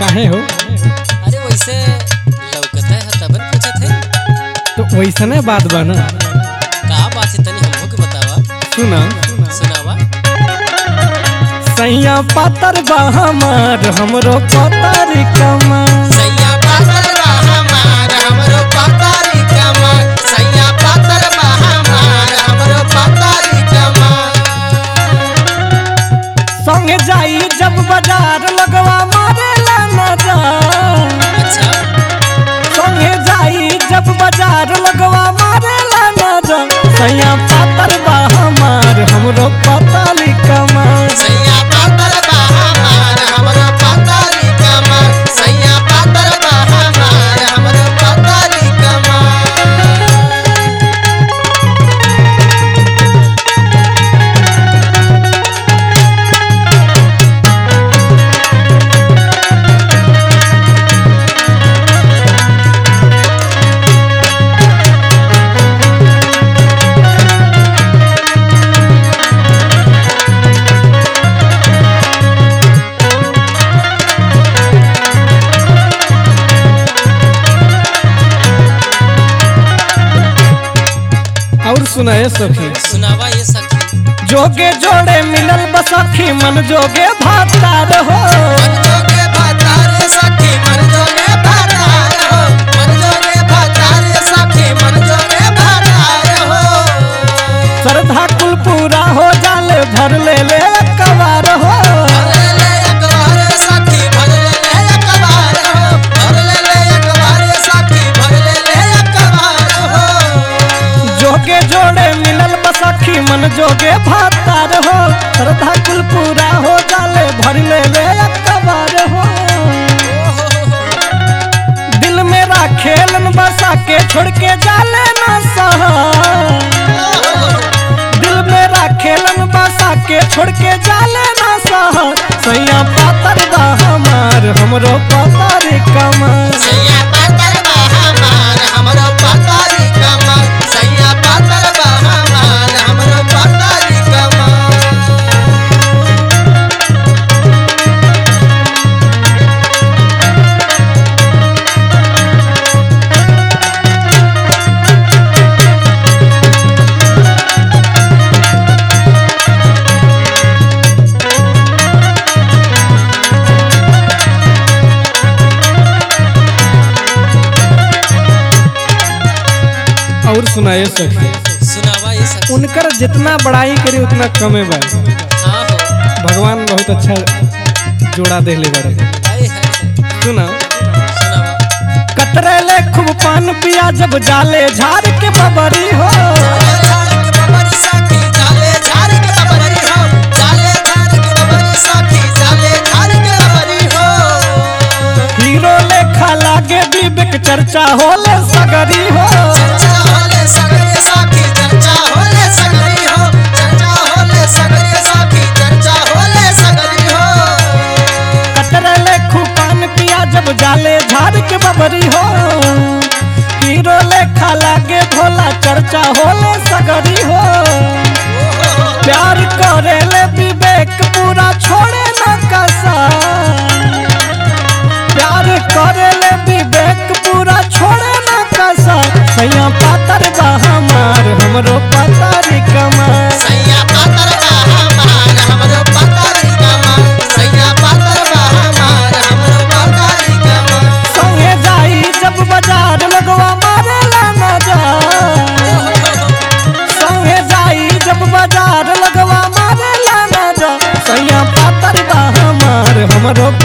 काहे हो अरे वैसे लौकता है तबन पूछत है तो वैसने बात बा ना का बात है तनी हमको के बतावा सुना सुनावा सैया पातर बा हमार हमरो पतर कमर सैया पातर बा हमार हमरो पातारी कमर सैया पातर बा हमार हमरो पातारी कमर संगे जाई जब बाजार लगवा मारेला नजर अच्छा संगे जाई जब बाजार लगवा मारेला नजर सैया पातर बा हमार हमरो पतली कमर सैया पातर बा हमार हमरो पातारी कमर सैया पातर बा हमार हमरो पातारी कमर और सुनाए सखी सुनावा ये सखी जोगे जोड़े मिलल बसखी मन जोगे भातार हो मन जोगे भातार सखी मन जोगे भातार हो मन जोगे भातार सखी मन जोगे भातार हो श्रद्धा कुल पूरा हो जाले भर ले ले कबार हो भर ले एक बार सखी भर ले ले एक बार हो भर ले ले एक बार सखी भर ले ले एक बार हो जोगे जोड़े मिलल बसखी मन जोगे भातार हो श्रद्धा कुल पूरा हो जाले भर ले ले कबार हो दिल मेरा खेलन बसा के छोड़ के जाले ना सहा दिल मेरा खेलन बसा के छोड़ के जाले ना सहा सैया पातर बा हमार हमरो पातर कमर सैया पातर बा हमार हमरो पातारी कमर सैया पातर बा हमार हमरो पातारी कमर और सुनाए सखी सुनावा ये सखी उनकर जितना बड़ाई करी उतना कमे बा हाँ हो भगवान बहुत अच्छा जोड़ा देले बारे हाय हाय हाय सुना सुनावा कतरेले खूब पान पिया जब जाले झाड़ के बबरी हो जाले झाड़ के बबरी सखी जाले झाड़ के बबरी हो जाले झाड़ के बबरी सखी जाले झाड़ के बबरी हो हीरो लेखा लागे विवेक चर्चा होले सगरी हो चर्चा होले सगरे सखी चर्चा होले सगरी हो चर्चा होले सगरे सखी चर्चा होले सगरी हो कतरेले खूब पान पिया जब जाले झाड़ के बबरी हो हीरो लेखा लागे भोला चर्चा होले सगरी हो प्यार करेले विवेक पूरा छोड़े न कसा प्यार करेले विवेक पूरा छोड़े न कसा सैया पातर बा हमार हमरो पातारी कमर सैया पातर बा हमार हमरो पातारी कमर सैया पातर बा हमार हमरो पातारी कमर संगे जाई जब बाजार लगवा मारेला नजर संगे जाई जब बाजार लगवा मारेला नजर सैया पातर बा हमार हमरो